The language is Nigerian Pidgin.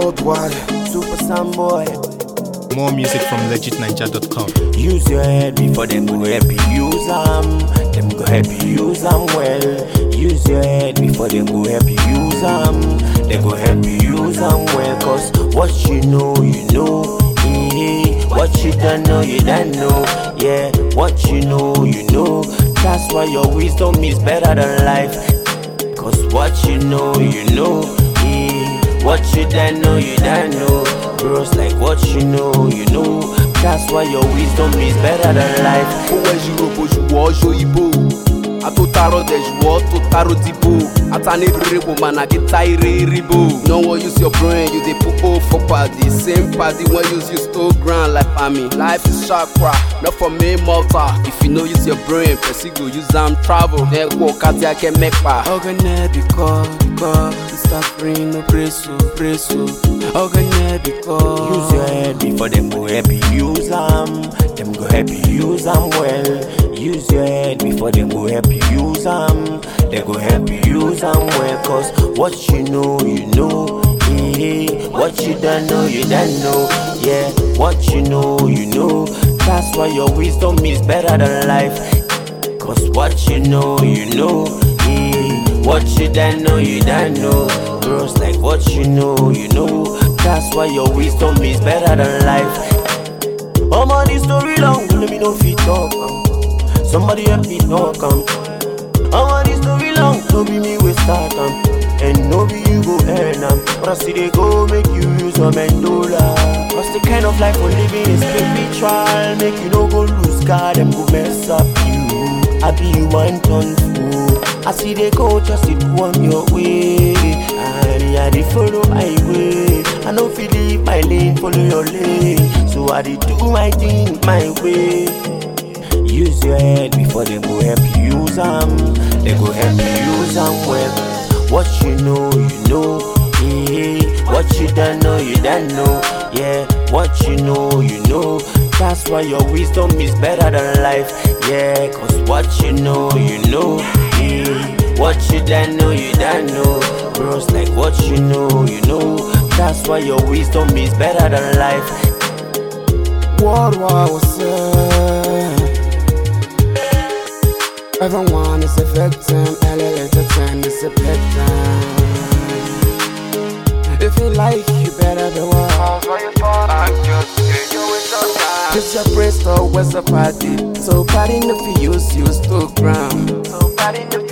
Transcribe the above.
worldwide. Super Sam boy. More music from legitninja.com. Use your head before them go help you use them. Them go help you use them well. Use your head before them go help you use them. They go help you use them well. Cause what you know, you know. Eh, What you don't know, you don't know. Yeah, what you know, you know. That's why your wisdom is better than life. Cause what you know, you know. Eh, What you don't know, you don't know. Bros like what you know, you know. That's why your wisdom is better than life. owó ẹ̀ṣirò kò ṣùwọ́ ṣòyìnbó àtòtárọ̀ dẹ̀ ṣùwọ́ tó tárò dìbò àtàní rere kò mà nàkí tá ire ríbò. no wan use your brain you dey put o for padi same padi wen use you stole ground like pami. life is chakra not for main mortar if you no use your brain person go use am travel. ẹ̀kọ́ kàtí akẹ́ mẹ́pa. ọ̀gẹ̀nẹ̀ bíkọ́ bíkọ́ mr green no preso preso ọ̀gẹ̀nẹ̀ bíkọ́. Use your head before them go help you use them. Them go help you use them well. Use your head before them go help you use them. They go help you use them well. Cause what you know, you know. Eh, What you don't know, you don't know. Yeah, what you know, you know. That's why your wisdom is better than life. Cause what you know, you know. Eh, What you don't know, you don't know. Bros like what you know, you know. That's why your wisdom is better than life. I'm on this story long, let me know if you talk. am. Somebody help me talk. am. I'm on this story long, no be me we start am. And no be you go earn am. But I see they go make you use a mandola. Cause the kind of life we're living is spiritual. Make you no go lose God, them go mess up you. I be you one ton fool. I see they go just it go on your way. And I dey follow my way. I no feel leave my lane, follow your lane. So I dey do my thing my way. Use your head before they go help you use them. They go help you use them well. What you know, you know. Eh, What you don't know, you don't know. Yeah, what you know, you know. That's why your wisdom is better than life. Yeah, cause what you know, you know. Eh, What you don't know, you don't know. Bros like what you know, you know. That's why your wisdom is better than life. Worldwide was said. Everyone is a victim, LA to 10 is a victim. If you like, you better be wild. Cause your brain store was a party. So party no fi use, use to ground. So party no